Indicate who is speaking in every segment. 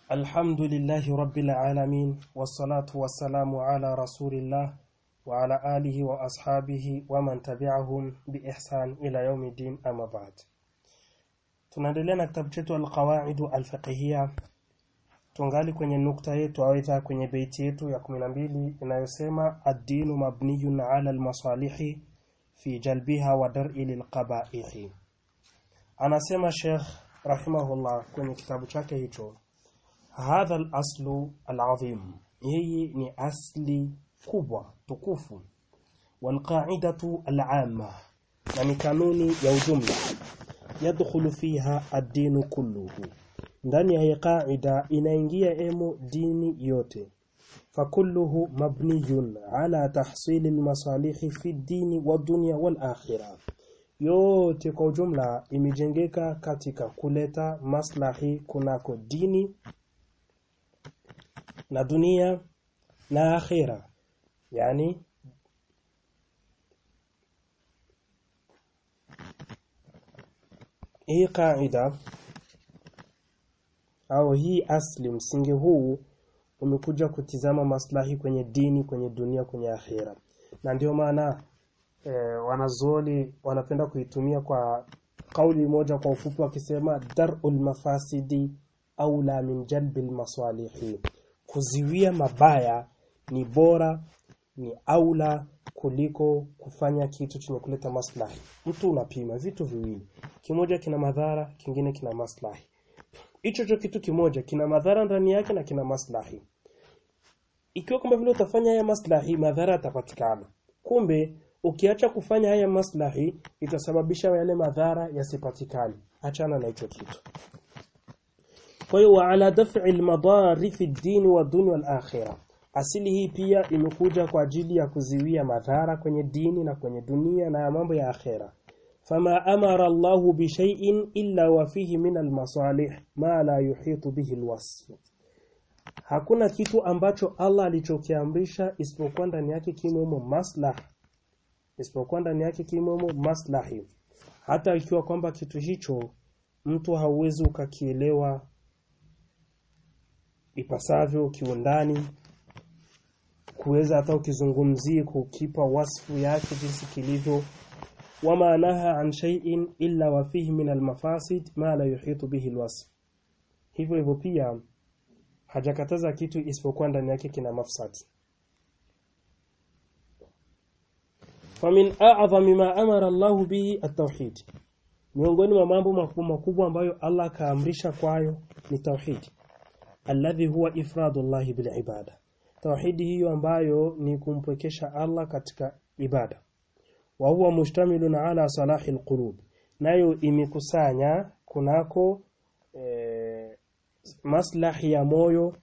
Speaker 1: الحمد لله رب العالمين والصلاة والسلام على رسول الله وعلى آله وأصحابه ومن تبعهم بإحسان إلى يوم الدين أما بعد tunaendelea na kitabu chetu alqawaidu alfiqhiyya tungali kwenye nukta yetu aidha kwenye beiti yetu ya 12 inayosema ad-dinu mabniyun ala al-masalihi fi jalbiha wa dar'i lilqaba'ihi anasema Sheikh rahimahullah kwenye kitabu chake hicho hadha al-aslu al-azim hii ni asli kubwa tukufu walqa'idatu al-amma na ni kanuni ya ujumla yadkhulu fiha ad-dinu kulluhu ndani ya hii qaida inaingia emo dini yote fakulluhu mabniyun ala tahsili almasalihi fi dini wa dunya wal akhirah yote kwa ujumla imejengeka katika kuleta maslahi kunako dini na dunia na akhira yani hii kaida au hii asli msingi huu umekuja kutizama maslahi kwenye dini kwenye dunia kwenye akhira na ndio maana e, wanazuoni wanapenda kuitumia kwa kauli moja kwa ufupi wakisema darul mafasidi aula min jalbil masalihi kuziwia mabaya ni bora ni aula kuliko kufanya kitu chenye kuleta maslahi mtu unapima vitu viwili kimoja kina madhara kingine kina maslahi hicho cho kitu kimoja kina madhara ndani yake na kina maslahi ikiwa kama vile utafanya haya maslahi madhara yatapatikana kumbe ukiacha kufanya haya maslahi itasababisha yale madhara yasipatikane achana na hicho kitu kwa hiyo ala daf'i al-madari fi ad-din wa dunya wal akhirah asili hii pia imekuja kwa ajili ya kuziwia madhara kwenye dini na kwenye dunia na mambo ya akhera fama amara Allahu bi shay'in illa wa fihi min al-masalih ma la yuhitu bihi al-wasf hakuna kitu ambacho Allah alichokiamrisha isipokuwa ndani yake kimomo maslah isipokuwa ndani yake kimomo maslahi hata ikiwa kwamba kitu hicho mtu hauwezi ukakielewa ipasavyo kiundani kuweza hata ukizungumzie kukipa wasfu yake jinsi kilivyo wama naha an shay'in illa wa fihi min almafasid ma la yuhitu bihi alwasf hivyo hivyo pia hajakataza kitu isipokuwa ndani yake kina mafsad famin a'zami ma amara Allah bihi at-tauhid miongoni mwa mambo makubwa makubwa ambayo Allah kaamrisha kwayo ni tauhid alladhi huwa ifradullah bil ibada tauhidi hiyo ambayo ni kumpwekesha Allah katika ibada wa huwa mustamilun ala salahi alqulub nayo imekusanya kunako e, maslahi ya moyo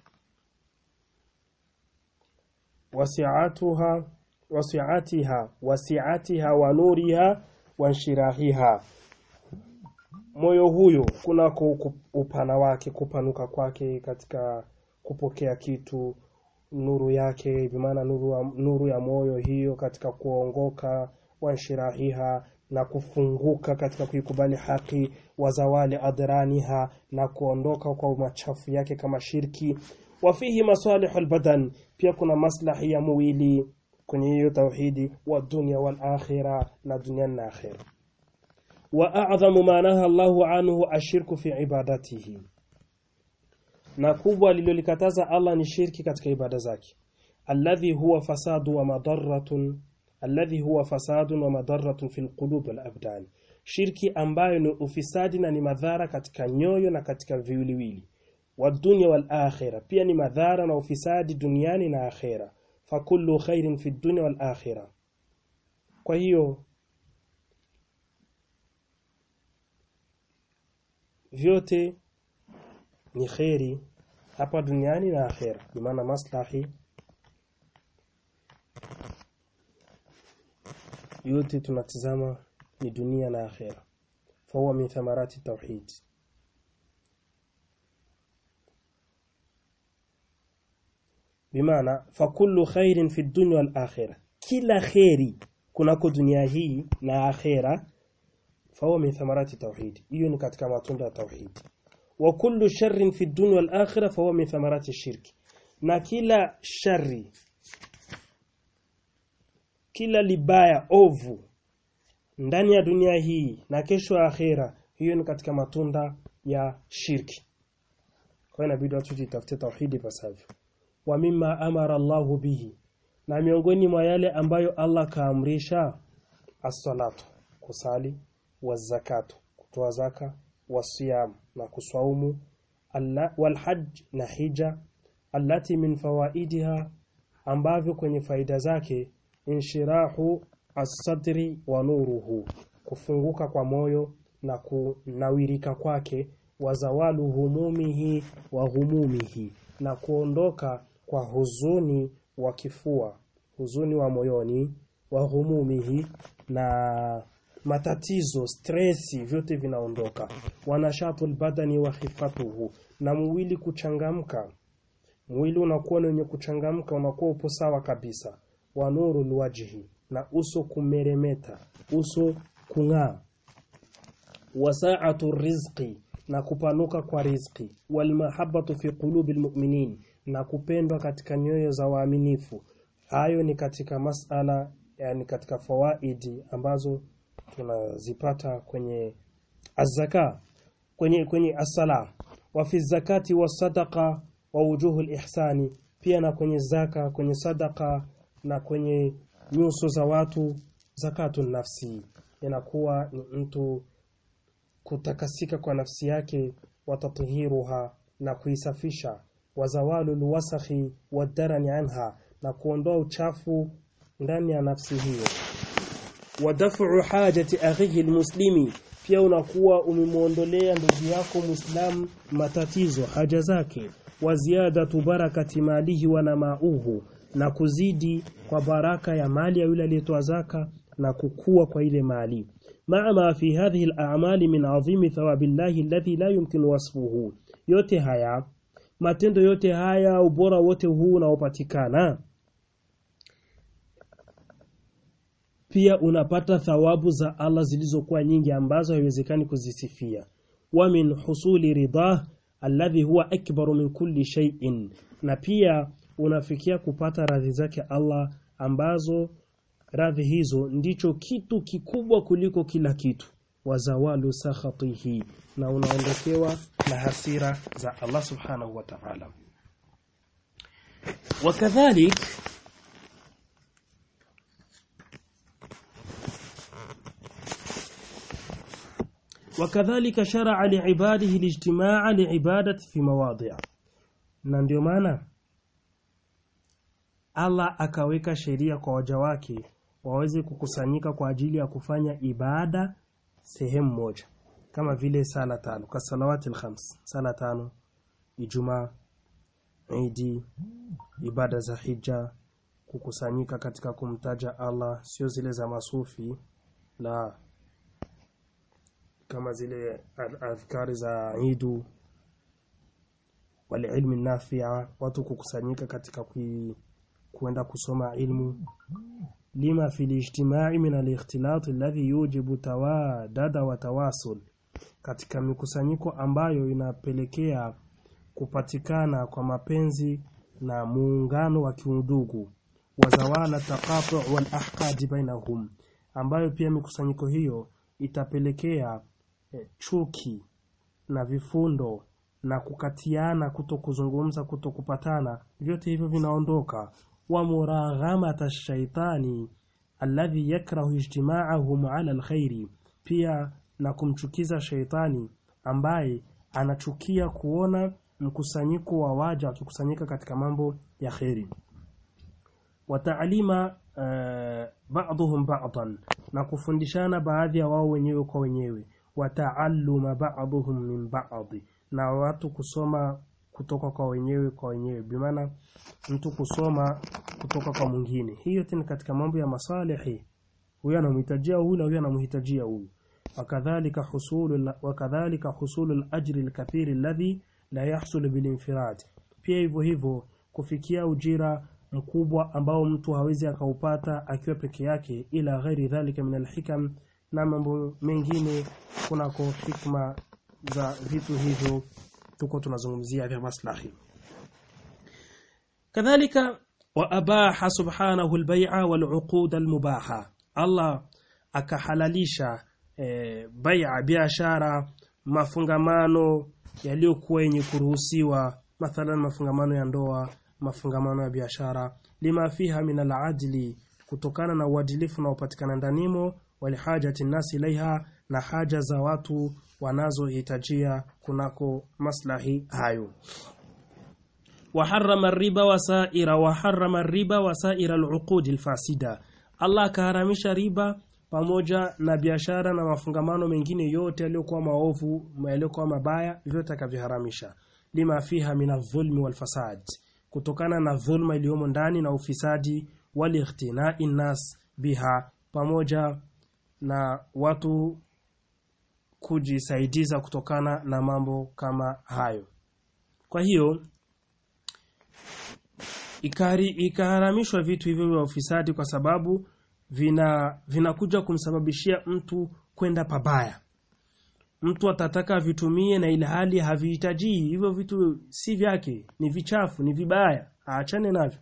Speaker 1: wasi'atuha wasi'atiha wasi'atiha wa nuriha wa shirahiha moyo huyo kunako upana wake kupanuka kwake katika kupokea kitu nuru yake bimaana nuru, wa, nuru ya moyo hiyo katika kuongoka wanshirahiha na kufunguka katika kuikubali haki wazawali adraniha na kuondoka kwa machafu yake kama shirki wafihi masalihul badan pia kuna maslahi ya mwili kwenye hiyo tauhidi wa dunya wal akhirah na dunia na akhirah wa a'dhamu ma naha Allahu anhu ashirku fi ibadatihi na kubwa lilolikataza Allah ni shirki katika ibada zake alladhi huwa fasadu wa madarratun alladhi huwa fasadun wa madarratun fil qulub wal abdan shirki ambayo ni ufisadi na ni madhara katika nyoyo na katika viwiliwili wa dunya wal akhirah pia ni madhara na ufisadi duniani na akhera fakullu khairin fi dunya wal akhirah kwa hiyo vyote ni kheri hapa duniani na akhera bimaana maslahi yote tunatizama ni dunia na akhera fahuwa min thamarati tauhid bimaana fakullu khairin fi dunya wal akhirah kila kheri kunako dunia hii na akhera fahuwa min thamarati tauhid hiyo ni katika matunda ya tauhid wa kullu sharrin fi dunya wal akhirah fa huwa min thamarati shirki na kila shari kila libaya ovu ndani ya dunia hii na kesho ya akhera hiyo ni katika matunda ya shirki kwa hiyo inabidi watu jitafute tauhidi pasavyo wa mimma amara Allahu bihi na miongoni mwa yale ambayo Allah kaamrisha as-salatu kusali wazakatu kutoa zaka wasiyam na kuswaumu wal hajj na hija allati min fawaidiha ambavyo kwenye faida zake inshirahu as-sadri wa nuruhu kufunguka kwa moyo na kunawirika kwake wa zawalu humumihi wa humumihi na kuondoka kwa huzuni wa kifua huzuni wa moyoni wa humumihi na matatizo stresi vyote vinaondoka wanashatul badani wa khifatuhu na mwili kuchangamka mwili unakuwa ni wenye kuchangamka unakuwa upo sawa kabisa wa nurul wajhi na uso kumeremeta uso kung'aa wasaatu rizqi na kupanuka kwa rizqi walmahabbatu fi qulubi almu'minin na kupendwa katika nyoyo za waaminifu hayo ni katika masala yani katika fawaidi ambazo tunazipata kwenye azaka kwenye kwenye asala wa fi zakati wa sadaqa wa wujuhu ihsani pia na kwenye zaka kwenye sadaka na kwenye nyuso za watu zakatu nafsi inakuwa ni mtu kutakasika kwa nafsi yake watatahiruha na kuisafisha wazawalu lwasakhi wadarani anha na kuondoa uchafu ndani ya nafsi hiyo wadafu hajati akhihi almuslimi pia unakuwa umemwondolea ndugu yako muislamu matatizo haja zake wa ziyadatu barakati malihi wa namauhu na kuzidi kwa baraka ya mali ya yule aliyetoa zaka na kukua kwa ile mali مع ما في هذه الأعمال من عظيم ثواب الله الذي لا يمكن وصفه yote haya matendo yote haya ubora wote huu unaopatikana pia unapata thawabu za Allah zilizokuwa nyingi ambazo haiwezekani kuzisifia wa min husuli ridah alladhi huwa akbaru min kulli shay'in na pia unafikia kupata radhi zake Allah ambazo radhi hizo ndicho kitu kikubwa kuliko kila kitu wazawalu sakhatihi na unaondokewa na hasira za Allah subhanahu wa ta'ala wakadhalik wakadhalika shar'a li'ibadihi alijtima'a li'ibadati fi mawadi' na ndio maana Allah akaweka sheria kwa waja wake waweze kukusanyika kwa ajili ya kufanya ibada sehemu moja kama vile sala tano kasalawati alkhams sala tano Ijumaa Idi ibada za hija kukusanyika katika kumtaja Allah sio zile za masufi la kama zile adhkari za Idu wale ilmi nafia watu kukusanyika katika kui, kuenda kusoma ilmu lima fi lijtimai min alikhtilat alladhi yujibu tawadada wa tawasul katika mikusanyiko ambayo inapelekea kupatikana kwa mapenzi na muungano wa kiundugu wa zawala taqatu wal ahqad bainahum ambayo pia mikusanyiko hiyo itapelekea eh, chuki na vifundo na kukatiana kuto kuzungumza kuto kupatana vyote hivyo vinaondoka wa muraghamata shaitani alladhi yakrahu ijtima'ahum ala alkhairi pia na kumchukiza shaitani ambaye anachukia kuona mkusanyiko wa waja wakikusanyika katika mambo ya kheri wataalima uh, ba'dhum ba'dan na kufundishana baadhi ya wao wenyewe kwa wenyewe wataalluma ba'dhum min ba'd na watu kusoma kutoka kwa wenyewe kwa wenyewe bimaana mtu kusoma kutoka kwa mwingine hiyo tena katika mambo ya masalihi huyu anamhitajia huyu na huyu anamhitajia huyu wakadhalika husulu wakadhalika husulu al-ajri al-kathiri alladhi la yahsul bil-infirad pia hivyo hivyo kufikia ujira mkubwa ambao mtu hawezi akaupata akiwa peke yake ila ghairi dhalika min al-hikam na mambo mengine kunako hikma za vitu hivyo tuko tunazungumzia vya maslahi kadhalika wa abaha subhanahu albay'a wal'uqud almubaha Allah akahalalisha e, bai'a biashara mafungamano yaliyokuwa yenye kuruhusiwa mathalan mafungamano ya ndoa mafungamano ya biashara lima fiha min al-adli kutokana na uadilifu unaopatikana ndanimo walihajati nasi ilaiha na haja za watu wanazohitajia kunako maslahi hayo وحرم الربا وسائر وحرم الربا وسائر العقود الفاسده Allah akaharamisha riba pamoja na biashara na mafungamano mengine yote yaliyokuwa maovu yaliyokuwa mabaya vyote akaviharamisha lima fiha min adh-dhulmi wal fasad kutokana na dhulma iliyomo ndani na ufisadi wal ikhtinai nas biha pamoja na watu kujisaidiza kutokana na mambo kama hayo kwa hiyo ikari ikaharamishwa vitu hivyo vya ufisadi kwa sababu vina vinakuja kumsababishia mtu kwenda pabaya mtu atataka avitumie na ile hali havihitaji hivyo vitu si vyake ni vichafu ni vibaya aachane navyo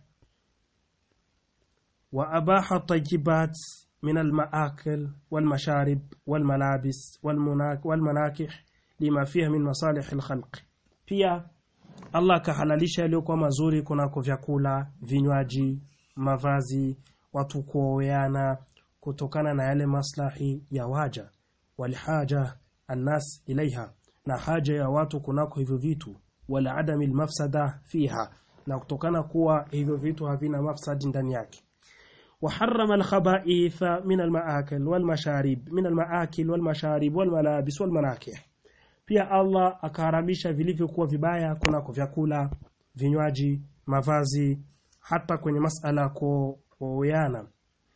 Speaker 1: wa abaha tajibat min almaakil walmasharib walmalabis walmanakih lima fiha min masalih alkhalq pia Allah akahalalisha yaliyokuwa mazuri kunako vyakula, vinywaji, mavazi, watu kuoweana kutokana na yale maslahi ya waja walhaja annas ilaiha na haja ya watu kunako hivyo vitu wala adami mafsada fiha na kutokana kuwa hivyo vitu havina mafsadi ndani yake وحرم الخبائث من المآكل والمشارب من المآكل والمشارب والملابس والمناكح pia Allah akaharamisha vilivyokuwa vibaya kunako vyakula, vinywaji, mavazi, hata kwenye masala kuoana.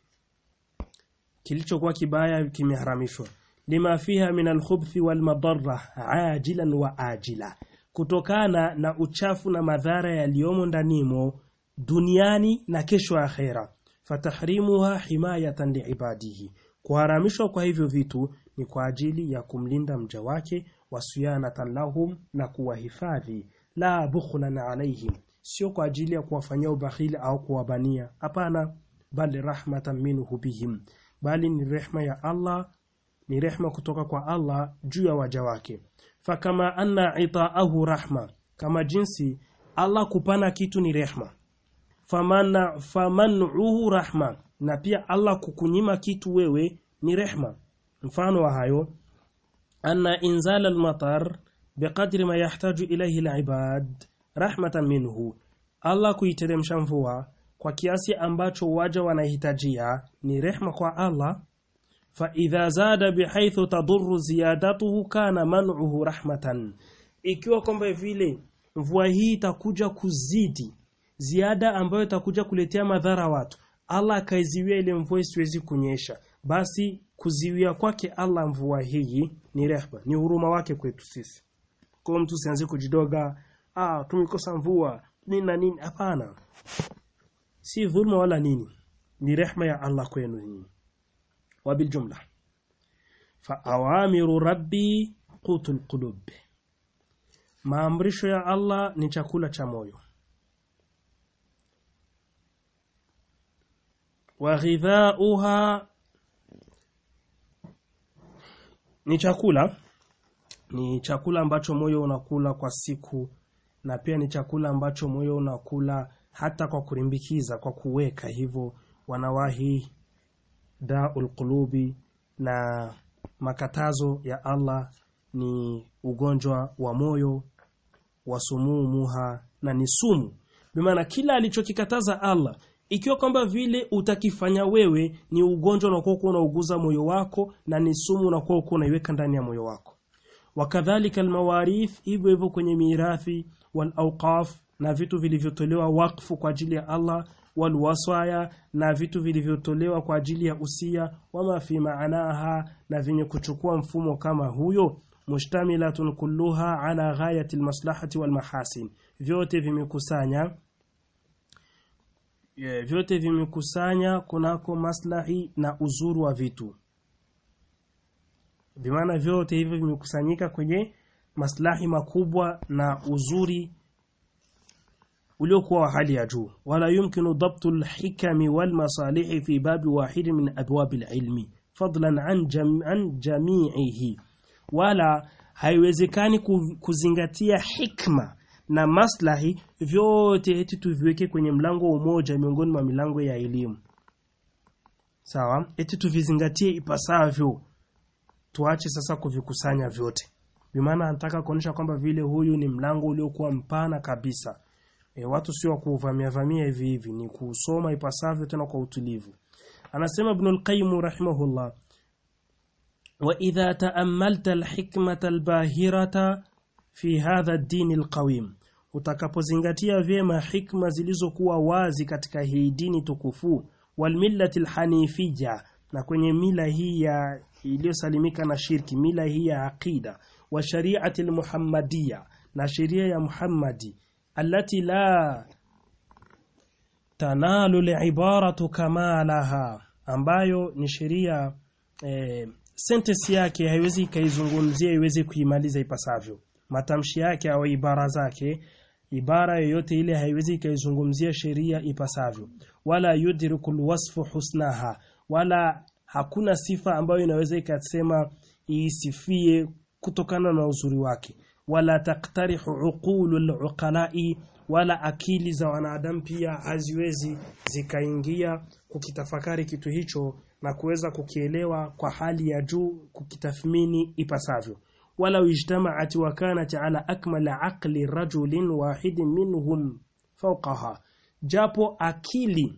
Speaker 1: Kilichokuwa kibaya kimeharamishwa. Lima fiha min alkhubthi wal madarra ajilan wa ajila, kutokana na uchafu na madhara yaliyomo ndanimo duniani na kesho akhera. Fatahrimuha himayatan liibadihi, kuharamishwa kwa hivyo vitu ni kwa ajili ya kumlinda mja wake wasiyanatan lahum na kuwahifadhi la bukhlan alaihim sio kwa ajili ya kuwafanyia ubakhili au kuwabania hapana bali rahmatan minhu bihim bali ni rehma ya Allah ni rehma kutoka kwa Allah juu ya waja wake fakama anna itaahu rahma kama jinsi Allah kupana kitu ni rehma famana faman'uhu rahma na pia Allah kukunyima kitu wewe ni rehma mfano wa hayo أن إنزال المطر بقدر ما يحتاج إليه العباد رحمة منه Allah kuiteremsha mvua kwa kiasi ambacho waja wanahitajia ni rehma kwa Allah fa idha zada bihaithu tadurru ziyadatuhu kana man'uhu rahmatan ikiwa kwamba vile mvua hii itakuja kuzidi ziada ambayo itakuja kuletea madhara watu Allah akaiziwia ile mvua isiwezi kunyesha basi kuziwia kwake Allah mvua hii ni rehma ni huruma wake kwetu sisi kwa mtu sianze kujidoga ah tumekosa mvua nini na nini hapana si dhulma wala nini ni rehma ya Allah kwenu nyinyi wabil jumla fa awamiru rabbi qutul qulub maamrisho ya Allah ni chakula cha moyo wa ghidhauha ni chakula ni chakula ambacho moyo unakula kwa siku na pia ni chakula ambacho moyo unakula hata kwa kurimbikiza kwa kuweka hivyo wanawahi daul qulubi na makatazo ya Allah ni ugonjwa wa moyo wa sumumuha na ni sumu bimaana kila alichokikataza Allah ikiwa kwamba vile utakifanya wewe ni ugonjwa unakuwa unauguza moyo wako na ni sumu unakuwa unaiweka ndani ya moyo wako wakadhalika almawarith hivyo hivyo kwenye mirathi wal awqaf na vitu vilivyotolewa wakfu kwa ajili ya Allah wal wasaya na vitu vilivyotolewa kwa ajili ya usia wama fi maanaha na vyenye kuchukua mfumo kama huyo mushtamilatun kulluha ala ghayati almaslahati wal mahasin vyote vimekusanya yeah, vyote vimekusanya kunako maslahi na uzuru wa vitu bimaana vyote hivyo vimekusanyika kwenye maslahi makubwa na uzuri uliokuwa wa hali ya juu wala yumkinu dabtu alhikami walmasalihi fi babi wahid min abwab alilmi fadlan an, jam, an jami'ihi wala haiwezekani kuzingatia hikma na maslahi vyote eti tuviweke kwenye mlango mmoja miongoni mwa milango ya elimu sawa eti tuvizingatie ipasavyo tuache sasa kuvikusanya vyote bimaana anataka kuonyesha kwamba vile huyu ni mlango uliokuwa mpana kabisa e, watu sio kuvamia vamia hivi hivi ni kusoma ipasavyo tena kwa utulivu anasema ibn al-qayyim rahimahullah wa idha ta'ammalta al-hikmata al-bahirata fi hadha ad-din al-qawim utakapozingatia vyema hikma zilizokuwa wazi katika hii dini tukufu wal millati al-hanifiyya na kwenye mila hii ya iliyosalimika na shirki mila hii ya aqida wa shari'ati al-muhammadiyya na sheria ya Muhammadi التي لا تنال العبارة كمالها ambayo ni sheria eh, sentence yake haiwezi kaizungumzia iweze kuimaliza ipasavyo matamshi yake au ibara zake ibara yoyote ile haiwezi kaizungumzia sheria ipasavyo wala yudrikul wasfu husnaha wala hakuna sifa ambayo inaweza ikasema isifie kutokana na uzuri wake wala taktarihu uqulu luqalai wala akili za wanadamu pia haziwezi zikaingia kukitafakari kitu hicho na kuweza kukielewa kwa hali ya juu kukitathmini ipasavyo wala ijtamaat wa kanat ala akmal aqli rajulin wahidin minhum fawqaha japo akili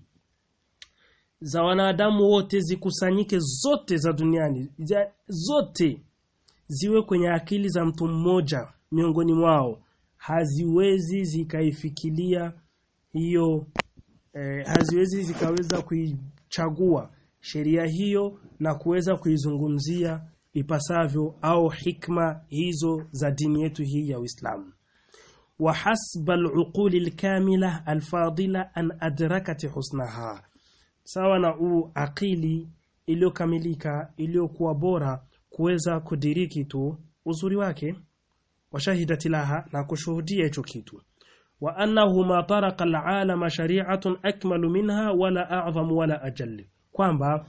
Speaker 1: za wanadamu wote zikusanyike zote za duniani zote ziwe kwenye akili za mtu mmoja miongoni mwao haziwezi zikaifikilia hiyo eh, haziwezi zikaweza kuichagua sheria hiyo na kuweza kuizungumzia ipasavyo au hikma hizo za dini yetu hii ya Uislamu wa hasba al-uquli al-kamila al-fadila an adrakat husnaha sawa na u akili iliyokamilika iliyokuwa bora kuweza kudiriki tu uzuri wake washahidati laha na kushuhudia hicho kitu wa annahu ma taraka al'alama shari'atun akmalu minha wala a'zam wala ajall kwamba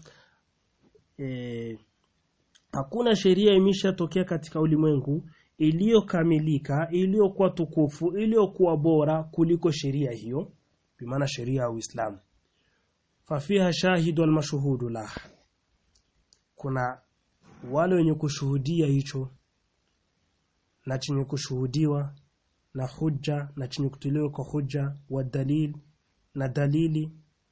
Speaker 1: e, hakuna sheria imeshatokea katika ulimwengu iliyokamilika iliyokuwa tukufu iliyokuwa bora kuliko sheria hiyo bimaana sheria ya Uislamu fafiha shahidu almashhudu lah kuna wale wenye kushuhudia hicho na chenye kushuhudiwa na hujja na chenye kutolewa kwa hujja wa dalil na dalili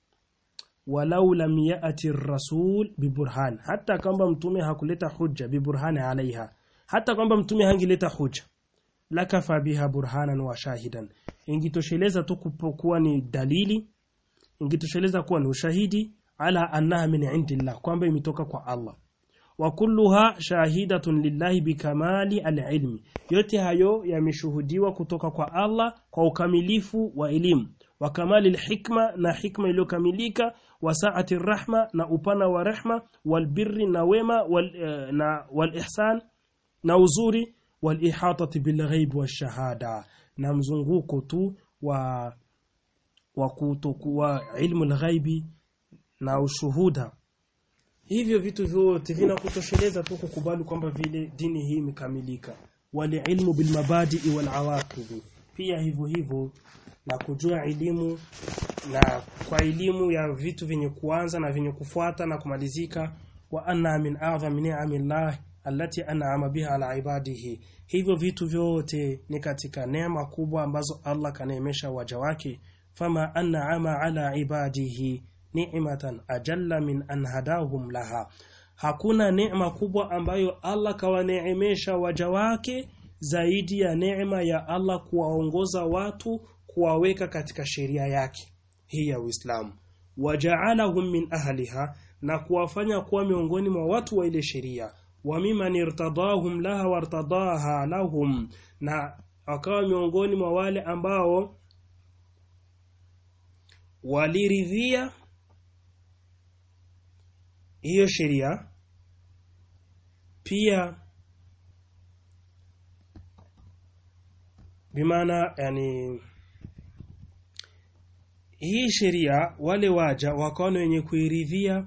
Speaker 1: walau lam yati rasul biburhan hata kwamba mtume hakuleta hujja biburhani alaiha hata kwamba mtume hangileta hujja lakafa biha burhanan wa shahidan ingitosheleza tu kuwa ni dalili ingitosheleza kuwa ni ushahidi ala annaha min indillah kwamba imetoka kwa Allah wa kulluha shahidatun lillahi bikamali alilmi yote hayo yameshuhudiwa kutoka kwa Allah kwa ukamilifu wa elimu wa kamali alhikma na hikma iliyokamilika wa saati rahma na upana wa rehma wal birri na wema wal, uh, na wal ihsan na uzuri wal ihatati bil ghaib wa shahada na mzunguko tu wa wa kutokuwa ilmu al na ushuhuda hivyo vitu vyote vinakutosheleza tu kukubali kwamba vile dini hii imekamilika wali ilmu bil mabadi wal awaqib pia hivyo hivyo na kujua elimu na kwa elimu ya vitu vyenye kuanza na vyenye kufuata na kumalizika wa anna min a'zami ni'amillah allati an'ama biha ala ibadihi hivyo vitu vyote ni katika neema kubwa ambazo Allah kaneemesha waja wake fama an'ama ala ibadihi ni'matan ajalla min an hadahum laha hakuna neema kubwa ambayo Allah kawaneemesha waja wake zaidi ya neema ya Allah kuwaongoza watu kuwaweka katika sheria yake hii ya Uislamu waja'alahum min ahliha na kuwafanya kuwa miongoni mwa watu wa ile sheria wa mimman irtadahum laha wartadaha lahum na akawa miongoni mwa wale ambao waliridhia hiyo sheria pia bimaana yani hii sheria wale waja wakaona wenye kuiridhia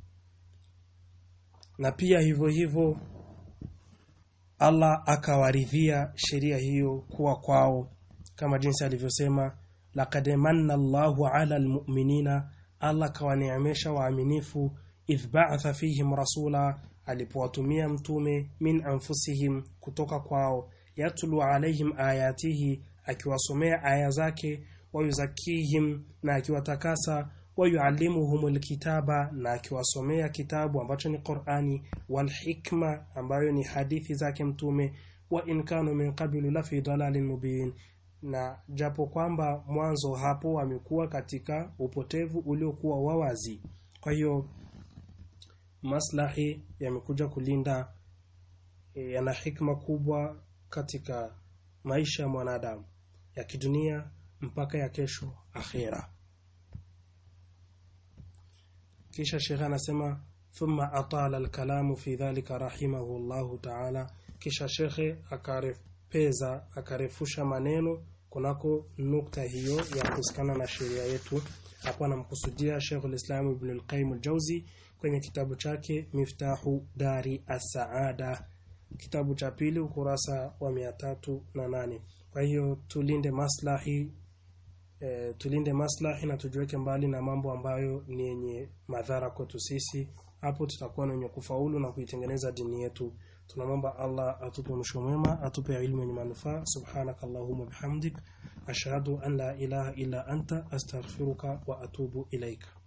Speaker 1: na pia hivyo hivyo Allah akawaridhia sheria hiyo kuwa kwao kama jinsi alivyosema laqad manna Allahu ala almu'minina Allah kawaneemesha waaminifu idh ba'atha fihim rasula alipowatumia mtume min anfusihim kutoka kwao yatlu alaihim ayatihi akiwasomea aya zake wayuzakihim na akiwatakasa wayuallimuhumul kitaba na akiwasomea kitabu ambacho ni Qur'ani wal hikma ambayo ni hadithi zake mtume wa in kanu min qablu la fi dalalin mubin na japo kwamba mwanzo hapo wamekuwa katika upotevu uliokuwa wawazi kwa hiyo maslahi yamekuja kulinda e, yana hikma kubwa katika maisha ya mwanadamu ya kidunia mpaka ya kesho akhera kisha shekhe anasema thumma atala alkalamu fi dhalika rahimahu Allahu ta'ala kisha shekhe akarepeza akarefusha maneno kunako nukta hiyo ya kuhusikana na sheria yetu hapo anamkusudia Sheikhul Islam Ibn al-Qayyim al-Jauzi kwenye kitabu chake Miftahu Dari As-Saada kitabu cha pili ukurasa wa mia tatu na nane kwa hiyo tulinde maslahi e, tulinde maslahi na tujiweke mbali na mambo ambayo ni yenye madhara kwetu sisi hapo tutakuwa na wenye kufaulu na kuitengeneza dini yetu tunamwomba Allah atupe mwisho mwema atupe ilmu yenye manufaa subhanakallahumma bihamdik ashhadu an la ilaha illa anta astaghfiruka wa atubu ilaika